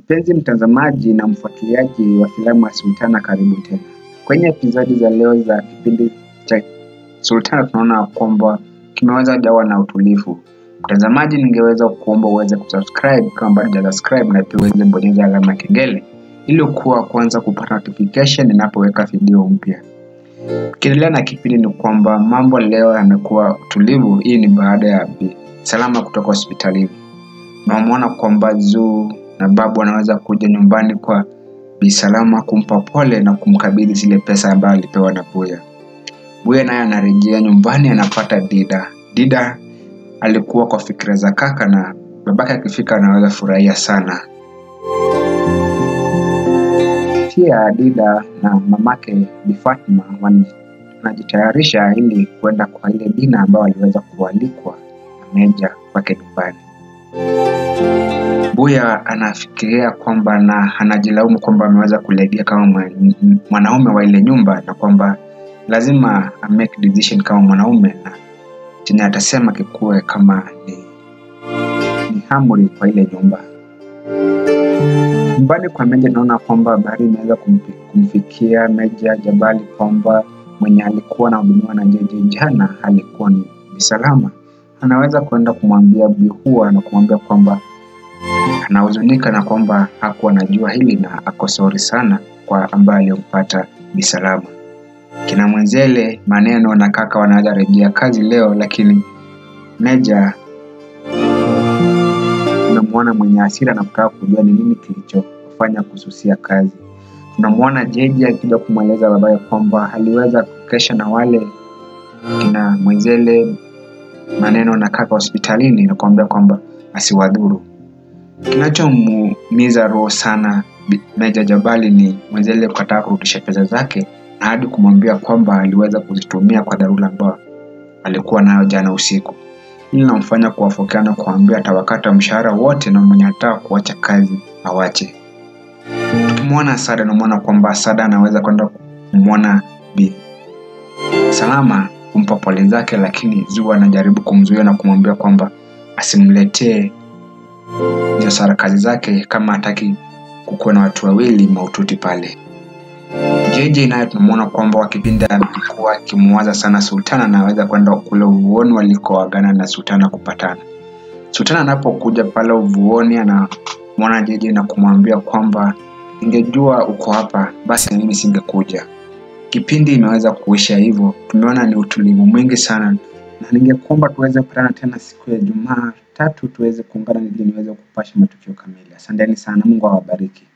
Mpenzi mtazamaji na mfuatiliaji wa filamu ya Sultana, karibu tena kwenye epizodi za leo za kipindi cha Sultana. Tunaona kwamba kimeweza jawa na utulivu. Mtazamaji, ningeweza kuomba uweze kusubscribe kama bado hujasubscribe, na pia uweze bonyeza alama ya kengele ili kuwa kwanza kupata notification ninapoweka video mpya. Tukiendelea na kipindi, ni kwamba mambo leo yamekuwa utulivu. Hii ni baada ya Bi Salama kutoka hospitalini. Tunamwona kwamba Zuu na babu anaweza kuja nyumbani kwa Bi Salama kumpa pole na kumkabidhi zile pesa ambayo alipewa na Buya. Buya naye anarejea nyumbani, anapata Dida. Dida alikuwa kwa fikira za kaka, na babake akifika anaweza furahia sana. Pia Dida na mamake Bi Fatma wanajitayarisha ili kwenda kwa ile dina ambayo aliweza kualikwa na Meja kwake nyumbani. Buya anafikiria kwamba na anajilaumu kwamba ameweza kulegea kama mwanaume wa ile nyumba na kwamba lazima make decision kama mwanaume na chenye atasema kikuwe kama ni, ni amri kwa ile nyumba. Nyumbani kwa Meja naona kwamba habari imeweza kumfikia Meja Jabali kwamba mwenye alikuwa anahudumiwa na Jeje jana alikuwa ni Bi Salama. Anaweza kwenda kumwambia Bihua na kumwambia kwamba anahuzunika na kwamba hakuwa anajua hili na ako sorry sana kwa ambaye aliyompata Bi Salama. Kina Mwenzele maneno na kaka wanaweza rejea kazi leo, lakini Meja tunamwona mwenye hasira na kutaka kujua ni nini kilichofanya kususia kazi. Tunamwona Jeje akija kumweleza babaye kwamba aliweza kukesha na wale kina Mwenzele maneno na kaka hospitalini na kuambia kwamba asiwadhuru. Kinachomuumiza roho sana Meja Jabali ni Mwenzele kukataa kurudisha pesa zake na hadi kumwambia kwamba aliweza kuzitumia kwa dharura ambayo alikuwa nayo jana usiku. Hili linamfanya kuwafokea na kuambia atawakata mshahara wote na mwenye anataka kuacha kazi awache. Tukimwona Sada namwona kwamba Sada anaweza kwenda kumwona Bi Salama kumpa pole zake, lakini Zuu anajaribu kumzuia na kumwambia kwamba asimletee hizo sarakasi zake kama hataki kukuwa na watu wawili maututi pale. JJ naye tunamwona kwamba wakipinda alikuwa akimwaza sana Sultana na anaweza kwenda kule uvuoni walikoagana na Sultana kupatana. Sultana anapokuja pale uvuoni anamwona JJ na kumwambia kwamba ningejua uko hapa basi mimi singekuja. Kipindi imeweza kuisha hivyo, tumeona ni utulivu mwingi sana, na ningekuomba tuweze kukutana tena siku ya Jumatatu tuweze kuungana ili niweze kupasha matukio kamili. Asanteni sana, Mungu awabariki.